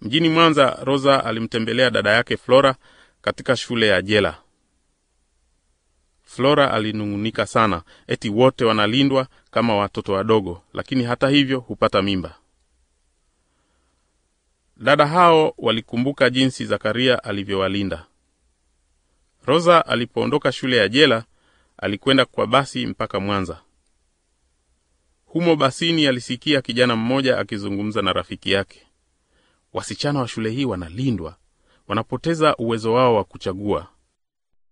Mjini Mwanza, Rosa alimtembelea dada yake Flora katika shule ya jela. Flora alinung'unika sana, eti wote wanalindwa kama watoto wadogo, lakini hata hivyo hupata mimba. Dada hao walikumbuka jinsi Zakaria alivyowalinda. Rosa alipoondoka shule ya jela, alikwenda kwa basi mpaka Mwanza. Humo basini alisikia kijana mmoja akizungumza na rafiki yake. Wasichana wa shule hii wanalindwa, wanapoteza uwezo wao wa kuchagua.